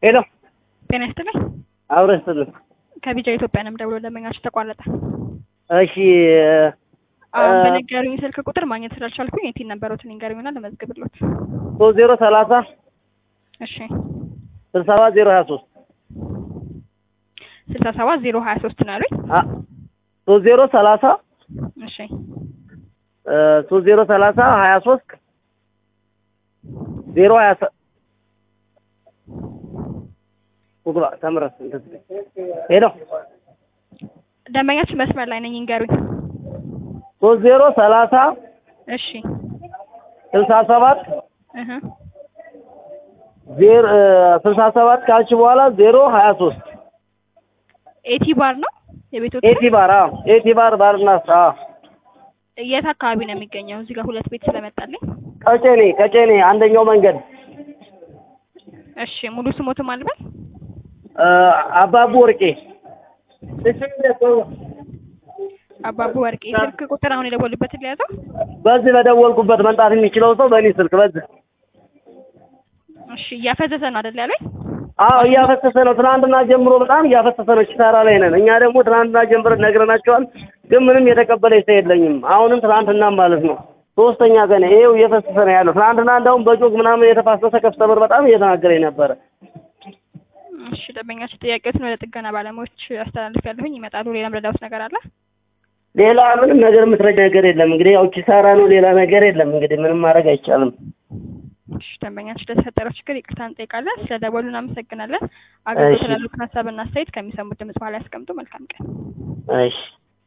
ሄሎ ጤና ይስጥልኝ። አብረን ስትልን ከቢጃ ኢትዮጵያ ነው ደውሎ ደንበኛችሁ ተቋረጠ። እሺ አሁን እ- በነገሩኝ ስልክ ቁጥር ማግኘት ስላልቻልኩኝ የቲን ነበሩትን ይንገሩኝና ለመዝግብሎት። ሶስት ዜሮ ሰላሳ እሺ ስልሳ ሰባት ዜሮ ሀያ ሶስት ስልሳ ሰባት ዜሮ ሀያ ሶስት ነው ያሉኝ። ሶስት ዜሮ ሰላሳ እሺ እ፣ ሶስት ዜሮ ሰላሳ ሀያ ሶስት ዜሮ ሀያ ሰ- ቁጥሯ ተምረስ እንትን ሄሎ ደንበኛችን መስመር ላይ ነኝ ይንገሩኝ። ሶስት ዜሮ ሰላሳ እሺ ስልሳ ሰባት እህ ዜሮ እ፣ ስልሳ ሰባት ካልሽ በኋላ ዜሮ ሀያ ሶስት ኤቲ ባር ነው የቤት ኤቲ ባር አዎ ኤቲ ባር ባርና አዎ የት አካባቢ ነው የሚገኘው? እዚህ ጋር ሁለት ቤት ስለመጣልኝ። ቀጨኔ ቀጨኔ አንደኛው መንገድ እሺ ሙሉ ስሞትም አልበል እ፣ አባቡ ወርቄ አባቡ ወርቄ ስልክ ቁጥር አሁን የደወሉበትን ሊያዘው። በዚህ በደወልኩበት መምጣት የሚችለው ሰው በእኔ ስልክ በዚህ እሺ እያፈዘዘ ነው አይደል ያለኝ? አዎ እያፈሰሰ ነው። ትናንትና ጀምሮ በጣም እያፈሰሰ ነው። ኪሳራ ላይ ነን። እኛ ደግሞ ትናንትና ጀምሮ ነግረናቸዋል፣ ግን ምንም የተቀበለ ሰው የለኝም። አሁንም ትናንትና ማለት ነው ሶስተኛ ቀን ይሄው እየፈሰሰ ነው ያለው። ትናንትና እንደውም በጆግ ምናምን የተፋሰሰ ከስተመር በጣም እየተናገረኝ ነበረ። እሺ ደንበኛችን ጥያቄዎችን ወደ ጥገና ባለሙያዎች አስተላልፍ ያለሁኝ ይመጣሉ። ሌላ ምረዳውት ነገር አለ? ሌላ ምንም ነገር የምትረዳ ነገር የለም። እንግዲህ ያው ኪሳራ ነው፣ ሌላ ነገር የለም። እንግዲህ ምንም ማድረግ አይቻልም። እሺ ደንበኛችን ለተፈጠረው ችግር ይቅርታ እንጠይቃለን። ስለ ደወሉ እናመሰግናለን። አገልግሎት እሺ። ላሉት ሀሳብና አስተያየት ከሚሰሙት ድምጽ በኋላ ያስቀምጡ። መልካም ቀን። እሺ